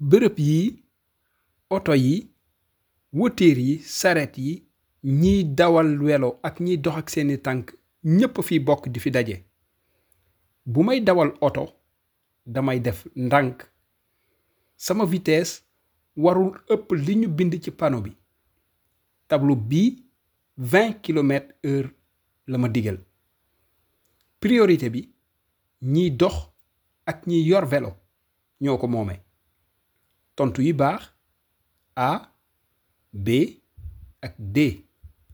bërëb yi oto yi wëtiir yi saret yi ñiy dawal welo ak ñiy dox ak seeni tànk ñépp fi bokk di fi daje bu may dawal oto damay def ndànk sama vitesse warul ëpp li ñu bind ci panneau bi tableau bii 20 kilomètres heure la ma digal priorité bi ñiy dox ak ñiy yor vélo ñoo ko moome tontu yi baax A B ak D